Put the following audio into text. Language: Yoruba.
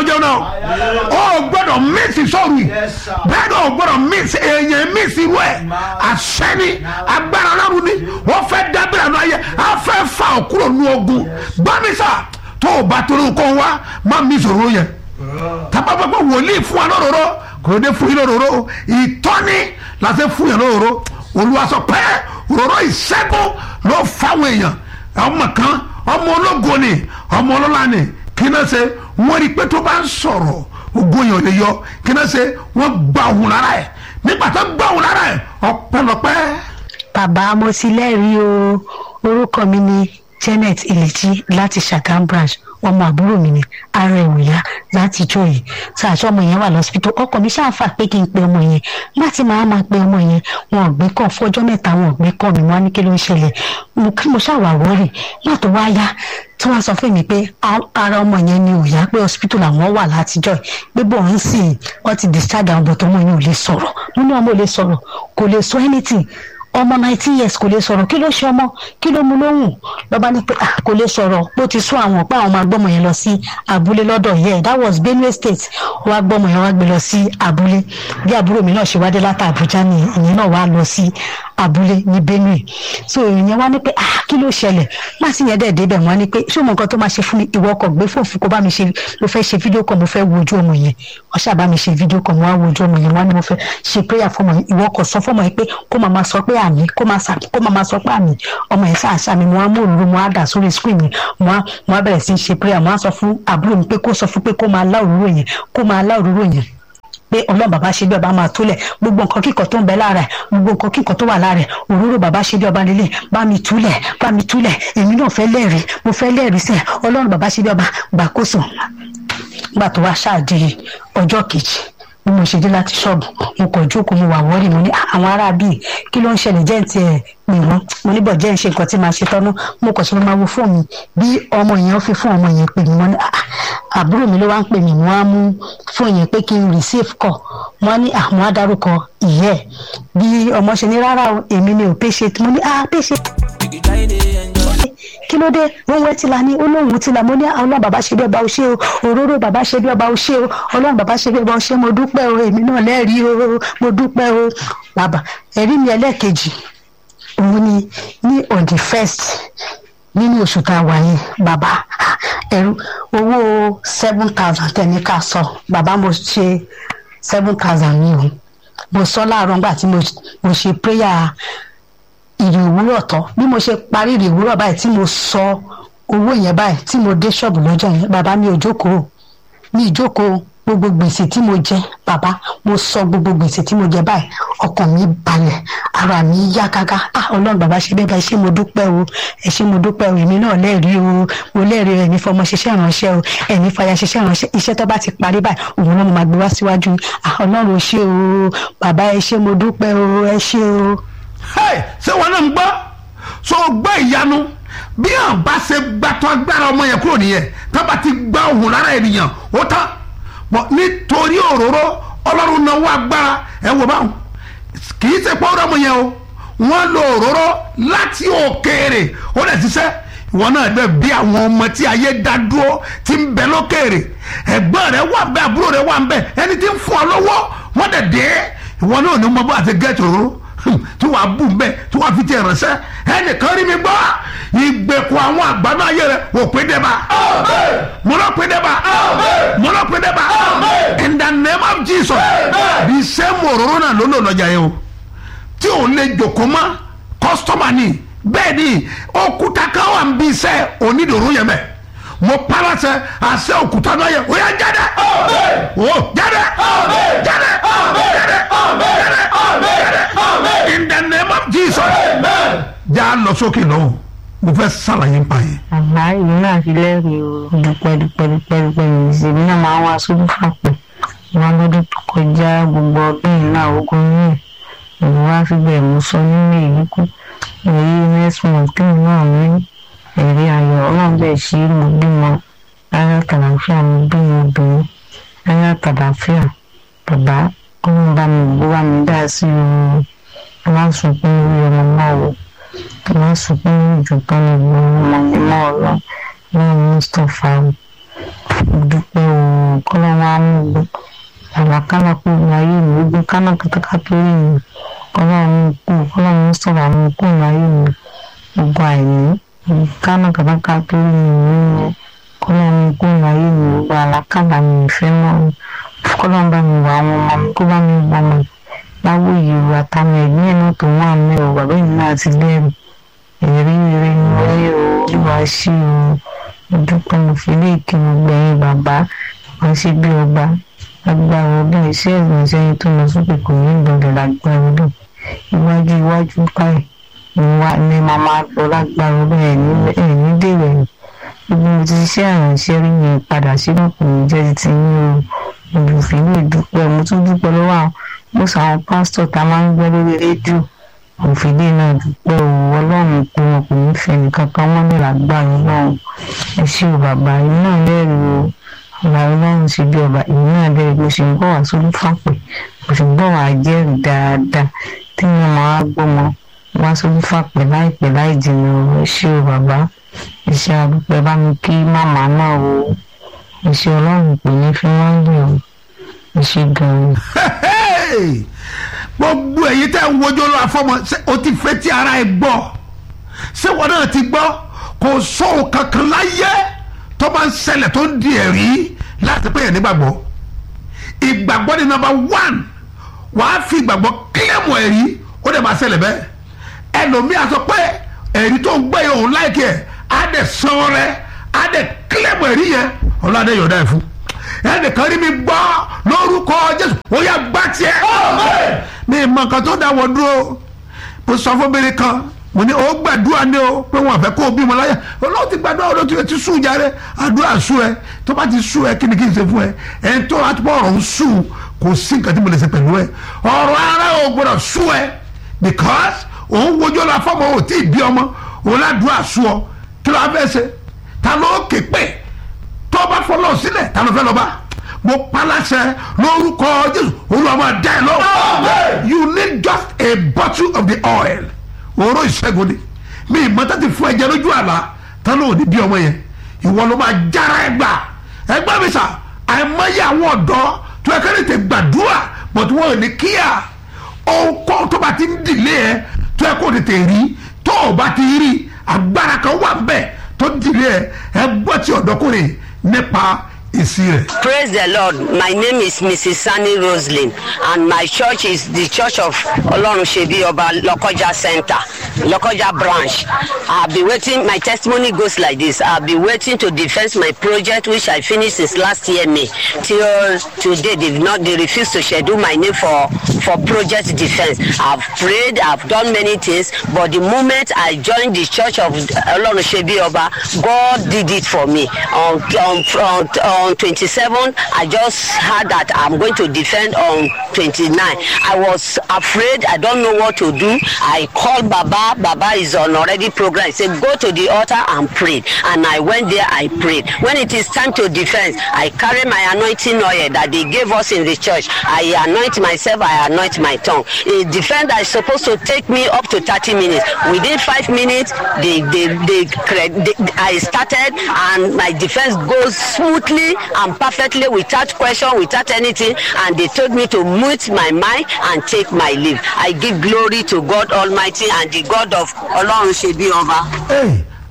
jẹun náà o gbọ́dọ̀ mísì sọ̀rọ̀ yìí bẹ́ẹ̀ ni o gbọ́dọ̀ mísì èèyàn mísì rú ẹ̀ àṣẹ́ni agbára ọlọ́run ni wọ́n fẹ́ dábìrì àná ayé a fẹ́ fa òkúrò nu ogun gbọ́mísà tó o bá torí nǹkan wá má mísì òróró yẹn tábàbàbà wòlíì fún wa lóróró kò dé fún yín lóróró ìtọ́ni la ṣe fún yín lóróró olúwa sọ pé òróró ìṣẹ́gun ló fáwọn èèyàn ọmọ kan ọmọ ológo ni ọmọ ọlọ́lá ni kí náà ṣe wọ́n rí i pé tó bá ń sọ̀rọ̀ ogun yẹn ò lè yọ kí náà ṣe wọ́n gba òun lára ẹ̀ nígbà tó gba òun lára ẹ̀ ọpẹ́lọpẹ́. bàbá mo ti lẹ́rìí o orúkọ mi ni janet eleji láti Ṣàgámù branch ọmọ àbúrò mi ni ara ẹ̀ ò yá láti jọ yìí tí àṣọ ọmọ yẹn wà lọ́sibítù ọkọ mi ṣáàfà pé kí n pe ọmọ yẹn láti máa máa pe ọmọ yẹn wọn ò gbé kàn fọjọ́ mẹ́ta wọn ò gbé kàn mi wọn á ní kí ló ń ṣẹlẹ̀ mo kí mo ṣàwàwọ́rì náà tó wá yá tí wọ́n sọ fún mi pé ara ọmọ yẹn ni ò yá pé hospital làwọn wà látijọ́ pé bọ̀ ń sìn wọ́n ti discharge àwọn bọ̀tọ̀ ọmọ yẹn ò lè sọ̀rọ̀ nínú ọmọ ò lè sọ̀rọ̀ kò lè sọ anything ọmọ nineteen years kò lè sọ̀rọ̀ kí ló ṣe ọmọ kí ló mú lóhùn lọ́ba ní pé kò lè sọ̀rọ̀ bó ti sún àwọn pé àwọn máa gbọ́mọ yẹn lọ sí abúlé lọ́dọ̀ yẹ that was Benue State wá gbọ́mọ yẹn wá gbé lọ sí abúlé bí àbúrò mi náà ṣe wá dé láti Àbújá ni ìyẹn náà wá lọ sí abúlé ní Benue so ìyẹn wá ní pé ah kí ló ṣẹlẹ̀ má sì yẹn dẹ̀ débẹ̀ wọ́n ní pé ṣé o mọ nǹkan tó máa ṣe fún mi ìwọ ọkọ̀ gbé fòfin kó bá mi ṣe ló fẹ́ ṣe fídíò kan mo fẹ́ wo ojú ọmọ yẹn wọ́n ṣàbá mi ṣe fídíò kan mo wá wo ojú ọmọ yẹn wọ́n ní mo fẹ́ ṣe prayer fún ọmọ yẹn ìwọ ọkọ̀ sọ fún ọmọ yẹn pé kó máa máa sọ pé àmì kó máa sà kó máa máa sọ pé àmì ọmọ yẹn ṣáà ṣàmì mo wá mú òróró mo wá dà sórí screen mi mo wá mo wá bẹ̀rẹ̀ sí í ṣe prayer mo wá sọ fún àbúrò mi pé kó sọ fún pé kó máa lá òróró yẹn kó máa lá òróró yẹn pé ọlọ́run bàbá ṣe bí ọba máa túlẹ̀ gbogbo nǹkan kíkan tó ń bẹ lára ẹ̀ gbogbo nǹkan kíkan tó wà lára ẹ̀ òróró bàbá ṣe bí ọba nílé bá mi túlẹ̀ bá mi túlẹ̀ èmi náà fẹ́ lẹ́rìí mo fẹ́ lẹ́rìí sẹ́ ọlọ́run bàbá ṣe bí ọba gbàkóso gbà tó wá ṣáàdì ọjọ́ kejì bí mo ṣe dé láti ṣọ́ọ̀bù mo kàn jókòó mo wà wọ́ọ̀rì mo ní àwọn ará bíi kí ló ń ṣẹlẹ̀ jẹ́ ti ẹ̀ pè wọ́n mo ní bọ̀ jẹ́ ń ṣe nǹkan tí màá ṣe tọ́nú mo kàn ṣe máa wo fóònù bí ọmọ yẹn fi fún ọmọ yẹn pè mí wọ́n ní àbúrò mi ló wá ń pè mí wọ́n á mú fóònù yẹn pé kí n receive call wọ́n ní àwọn adarúkọ ìyẹ́ bí ọmọ ṣe ní rárá o èmi ni ò patient mo ní ah patient kí ló dé wọn wẹ tìlà ní olóhùn tìlà mo ní ọlọ́run bàbá ṣe bí ọba o ṣé o òróró bàbá ṣe bí ọba o ṣé o ọlọ́run bàbá ṣe bí ọba o ṣé mo dúpẹ́ o èmi náà lẹ́rìí o mo dúpẹ́ o bàbá ẹ̀rí mi ẹlẹ́ẹ̀kejì òun ni ní on the first nínú oṣù tá a wà yìí bàbá ẹrú owó seven thousand tẹ̀mí ká sọ bàbá mo ṣe seven thousand mi o mo sọ láàárọ̀ nígbà tí mo ṣe prayer ìrì òwúrọ̀ tán bí mo ṣe parí ìrì òwúrọ̀ báyìí tí mo sọ owó yẹn báyìí tí mo dé ṣọ́ọ̀bù lọ́jọ́ yẹn bàbá mi ò jókòó mi ìjókòó gbogbo gbèsè tí mo jẹ bàbá mo sọ gbogbo gbèsè tí mo jẹ báyìí ọkàn mi balẹ̀ ara mi yá gágá ah ọlọ́run bàbá ṣe bẹ́ẹ̀ bá ṣé mo dúpẹ́ o ẹ ṣé mo dúpẹ́ o èmi náà lẹ́rìí o mo lẹ́rìí ẹ̀mí fọmọ ṣiṣẹ́ ìránṣẹ́ o ẹ̀mí fàyà ṣiṣẹ́ ìránṣẹ́ iṣẹ́ tó bá ti parí báyìí òun náà mo máa gbé wá síwájú ah ọlọ́run ṣé o bàbá ẹ ṣé mo dúpẹ́ o ẹ ṣé o. ṣé wọn náà ń gbọ́ so gbọ́ ìyanu bí àwọn bá ṣe gbàtọ́ agbára ọmọ yẹn kúrò nìyẹn tábà ti gbá òun lára ènìyàn ó tán bọ̀ nítorí òróró ọlọ́run náwó agbára ẹ wò báwọn kì í ṣe pọ́ọ́rọ́ ọmọ yẹn o wọ́n lo òróró láti òkèèrè ó lè ṣiṣẹ́ ìwọ náà bẹ bí àwọn ọmọ tí ayé dá dúró ti ń bẹ lókèèrè ẹ̀gbọ́n rẹ wà ń bẹ àbúrò rẹ wà ń bẹ ẹni tí ń fún ọ lọ́wọ́ wọ́n dẹ̀ dé ìwọ náà ní mo bá àti gẹ́ẹ̀tì òróró tí wàá bù mbẹ tí wàá fi tiẹ̀ ránṣẹ́ ẹnìkan rí mi gbọ́ ìgbèkùn àwọn àgbàdo ayé rẹ wò pé dẹ́ba mo lọ pé dẹ́ba mo lọ pé dẹ́ba in the name of Jesus bí sẹ́mu òróró náà ló lò lọ́jà yẹn o tí ò lè jòkó mọ́ kọ́sítọ́mà ni bẹ́ẹ̀ ni òkúta kan wà ń bí iṣẹ́ onídòró yẹn mẹ́ mo parasẹ àṣẹ òkúta náà yẹ o yà jáde o jáde jáde jáde jáde in the name of Jesus já lọ sókè lọ́wọ́ mo fẹ́ sàlàyé ń pa yẹn. àbá ìlú náà fi lẹ́rìí o dúpẹ́ dúpẹ́ dúpẹ́ dúpẹ́ ìṣèlú náà máa ń wá sódù fàpẹ́ wọn lọ́dún tó kọjá gbogbo ọdún yìí náà ogun yìí ìlú wa fi bẹ̀rẹ̀ mú sọ nínú èyí kú èyí next month kí ni náà ní ẹ̀rí ayọ̀ ọlọ́run bẹ́ẹ̀ ṣe é mo bímọ ayọ̀ tàlàfíà mo bímọ obìnrin ayọ̀ tàlàfíà bàbá ọlọ́run bá mi gbó wá mi dá sí i má sunkún lórí ọmọ náà wò má sunkún lórí ìjọba ní ìlú ọmọ mi náà lọ ní mustapha dúpẹ́ o kọ́lọ́ wa mú gbọ́ àlàkálà kó ní ayé mi ogun kánà kátàkà tó rí mi kọ́lọ́ mú kú kọ́lọ́ mú sọ̀rọ̀ mú kú ní ayé mi ogun àìní ogun kánà kátàkà tó rí mi nínú kọ́lọ́ mú kú ní ayé mi ogun àlàkálà mi ìfẹ́ mọ́ kọ́lọ́ bá mi wà àwọn ọmọ mi kó bá mi wà mọ́ láwọ ìyẹ̀wò àtàwọn ẹ̀gbọ́n ẹ̀ náà tó wà mí o bàbá mi náà ti lẹ́rù ẹ̀rí ire ni wọ́n yẹ o olúwa ṣí o dúpẹ́ mo fi lè kí mo gbẹ̀yìn bàbá wọ́n ṣe bí ọba agbára ọdún iṣẹ́ ìrìnsẹ̀ yìí tó lọ sókè kò ní ìgbọ̀dọ̀ lágbára ọdún iwájú iwájú káì ni wá ní màmá lọ lágbára ọdún ẹ̀ ní dèrò ẹ̀yìn gbogbo mo ti ṣiṣẹ́ ìrìnsẹ̀ rí mi padà sínú kò ní jẹ́ ti ní o olùfẹ́ lè dúpẹ́ mo tún dúpẹ́ lọ́wọ́ àwọn mo sọ àwọn pásítọ̀ tá a máa ń gbọ́ lórí rédíò òfìdí náà dúpẹ́ o ọlọ́run pé wọn kò ní fẹ́ nìkan kan wọ́n lè lágbára ọlọ́run ẹ ṣé o bàbá yìí náà lẹ́rìí o ọba ọlọ́run ṣe bí ọba èyí náà lẹ́rìí bó ṣe ń bọ̀ wá sórí fàpẹ́ bó ṣe ń bọ̀ wá jẹ́rìí dáadáa tí wọ́n máa gbọ́mọ wá sórí fàpẹ́ láìpẹ́ láì jìnnà o ẹ ṣé o bàbá ẹ ṣé àdúpẹ́ bá mi kí màmá náà o ẹ ṣé ọlọ́run pè ní fi wọ́n lè o ẹ ṣé gan-an. gbogbo èyí tẹ́ ń wojú lọ àfọmọ ṣé o ti fẹ́ tí ara ẹ gbọ́ ṣé wọn náà ti gbọ́ kò sóhun kankan láyé tó bá ń ṣẹlẹ̀ tó ń di ẹ̀rí láti pé yẹn nígbàgbọ́ ìgbàgbọ́ ni nọ́mbà one wàá fi ìgbàgbọ́ kílẹ̀mù ẹ̀rí ó dẹ̀ máa ṣẹlẹ̀ bẹ́ẹ̀ ẹlòmíà sọ pé ẹ̀rí tó ń gbé yẹn òun láìkẹ́ ẹ̀ á dẹ̀ san rẹ̀ á dẹ̀ kílẹ̀mù ẹ̀rí yẹn ọlọ́dẹ yọ̀ọ̀dá ẹ̀ fún ẹnìkan rí mi gbọ́ lórúkọ jésù ó yá gbá tiẹ̀ mi mọ nǹkan tó dáwọ́ dúró mo sọ fún bèrè kan mo ní o gbàdúrà ní o pé wọn àfẹ́ kó o bímọ láyà olóò ti gbàdúrà olóò ti ti sùn jáde àdúrà sùn ẹ tó bá ti sùn ẹ kí ni kí n ṣe fún ẹ ẹ tó wá tó bọ̀ ọ̀rọ̀ ń sùn kò sí nǹkan tí mo lè ṣe pẹ̀lú ẹ ọ̀rọ̀ ara ò gbọ́dọ̀ sùn ẹ because òun wojú ọ̀la fọmọ ò tí ì bí ọmọ òun ládùúrà sùn ọ kí ló wá fẹ́ ṣe ta ló ké pè tó bá fọlọ́ sílẹ̀ ta ló fẹ́ lọ bá mo paláṣẹ lórúkọ jésù olúwa máa dá ẹ lọ. you need just a bottle of the oil òró ìṣẹ́gun ni mi ìmọ̀tá ti fún ẹ̀jẹ̀ lójú àlá tán ló ní bí ọmọ yẹn ìwọ ló máa jára ẹ gbà ẹgbẹ́ mi sà àìmọye àwọn ọ̀dọ́ tó ẹ kẹ́lẹ́ tẹ gbàdúrà but wọn ò ní kíá ọkọ tó bá ti ń dìlé ẹ tó ẹ kó tètè rí tó o bá ti rí agbára kan wà ń bẹ̀ tó dìlé ẹ ẹ gbọ́ ti ọ̀dọ́kùnrin nípa èsì rẹ̀. Praise the Lord. My name is Mrs. Sani Roslyn, and my church is the Church of Olorunsebi Oba Lokoja Center, Lokoja branch. I've been waiting. My testimony goes like this: I've been waiting to defend my project, which I finished since last year May, till today. They've not. They refuse to schedule my name for for project defense. I've prayed. I've done many things, but the moment I joined the Church of Olorunsebi Oba, God did it for me. On on on. on on 27 i just heard that i'm going to defend on 29 i was afraid i don't know what to do i called baba baba is on already program he said go to the altar and pray and i went there i prayed when it is time to defend i carry my anointing oil that they gave us in the church i anoint myself i anoint my tongue a defender is supposed to take me up to 30 minutes within five minutes they they they, they i started and my defense goes smoothly and perfectly without question without anything and they told me to mute my mind and take my leave i give glory to god almighty and the god of olorun sebi oba. Hey,